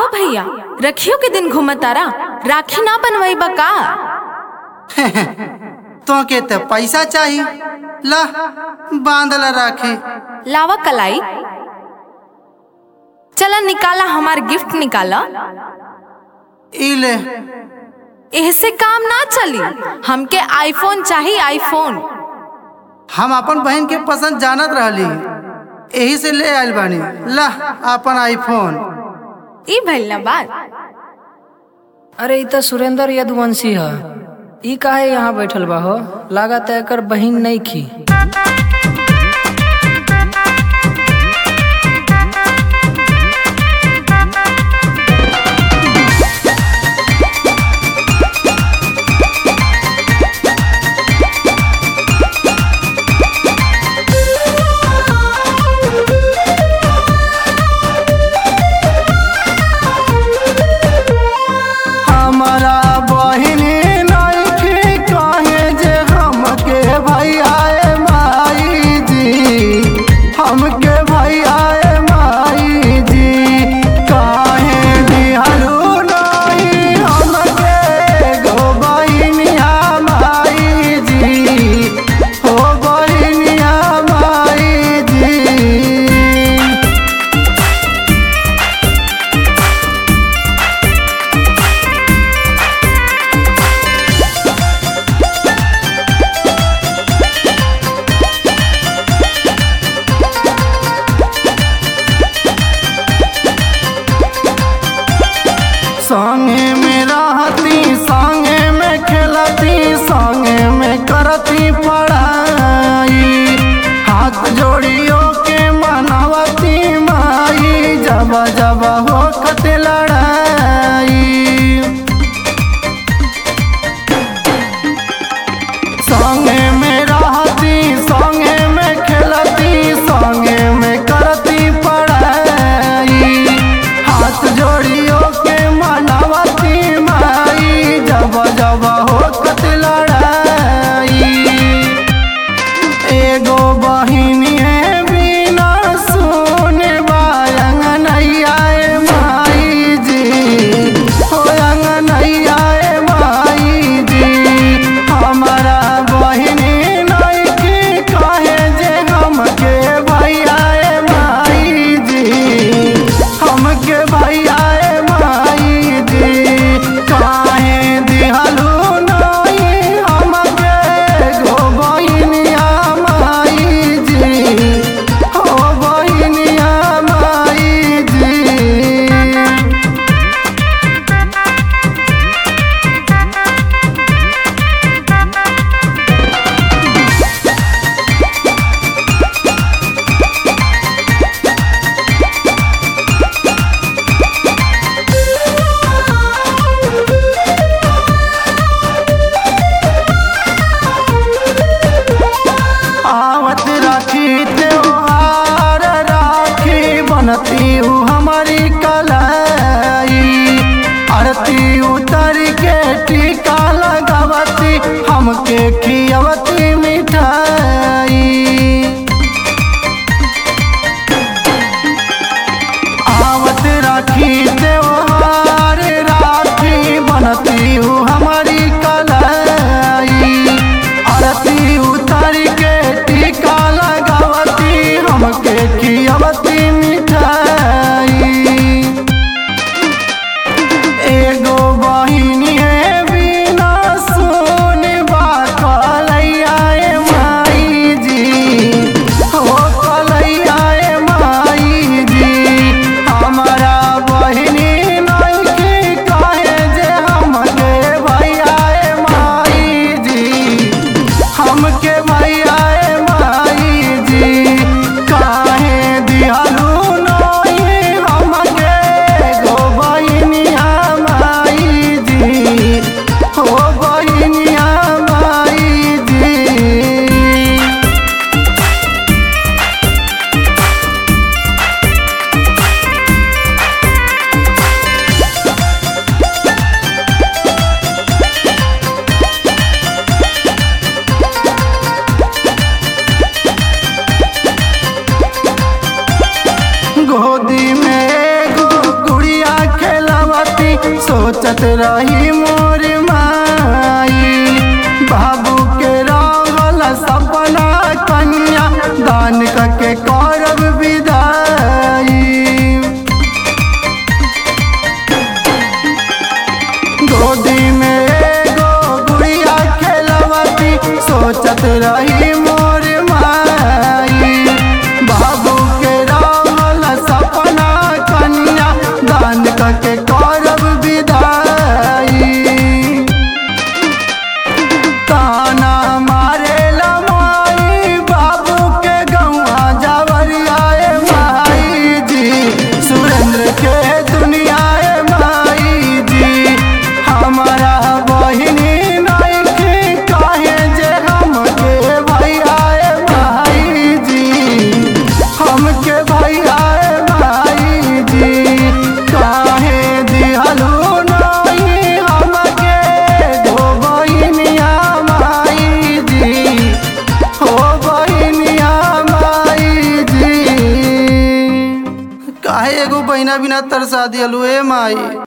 भैया रखियो के दिन घूमतारा राखी ना बनवाई बा का तो के तो पैसा चाहिए ला बांधला राखी लावा कलाई चला निकाला हमार गिफ्ट निकाला ई ले एहसे काम ना चली हमके आईफोन चाहिए आईफोन हम अपन बहन के पसंद जानत रहली यही से ले आयल बानी ला अपन आईफोन ई भइल ना बात अरे इ त सुरेंद्र यदुवंशी ह ई काहे यहाँ बैठल बा हो लागत है एकर बहिन नहीं खी हमारा बहिन नइखे कहे जे हमके भैया माई जी हमके भैया माई जी काहे बिहारू नहीं हमके गो बहिनिया माई जी हो बहिनिया माई जी संगे में रहती संगे में खेलती संगे में करती पढ़ाई हाथ जोड़ियों के मनावती माई जब जब हो खत लड़ाई संगे में रहती संगे में खेलती संगे में करती पढ़ाई हाथ जोड़ियों के मनावती माई जब जब होत लड़ाई एगो बहिनी है बिना सुने बायंग नैया माई जी हो अंगनैया माई जी हमारा बहिनी नइखे कहे जे हमके भैया माई जी हमके भैया माई जी काहे दिहलू नहीं हमके गो बहिनिया माई जी हो बहिनिया माई जी आवत राखी त्योहार राखी बनती हूँ हमारी कलाई आरती उतर के टीका लगावती हमके खियावती मिठाई आवत राखी त्योहार राखी बनती हूँ हमारी कलाई आरती उतर के टीका लगावती हमके खियावती मिठाई एगो बहिनी है बिना सुन बात लैया सोचत रही मोर माई बाबू के रहल सपना कन्या दान करके करब विदाई गोदी में एगो गुड़िया खेलवती सोचत रही मोर माई बाबू के रहल सपना कन्या दान करके करब विदाई ताना मारे माई बाबू के गौआ जावरियाए माई जी सुरेंद्र के दुनियाए माई जी हमारा बहिनी नइखे काहे जे हमके भैयाए माई जी हमके भैयाए माई जी काहे दिहलू नहीं हमके दो बहिनिया माई जी हो बहिनिया माई जी काहे एगो बहिना बिना तरसा दिहलू ए माई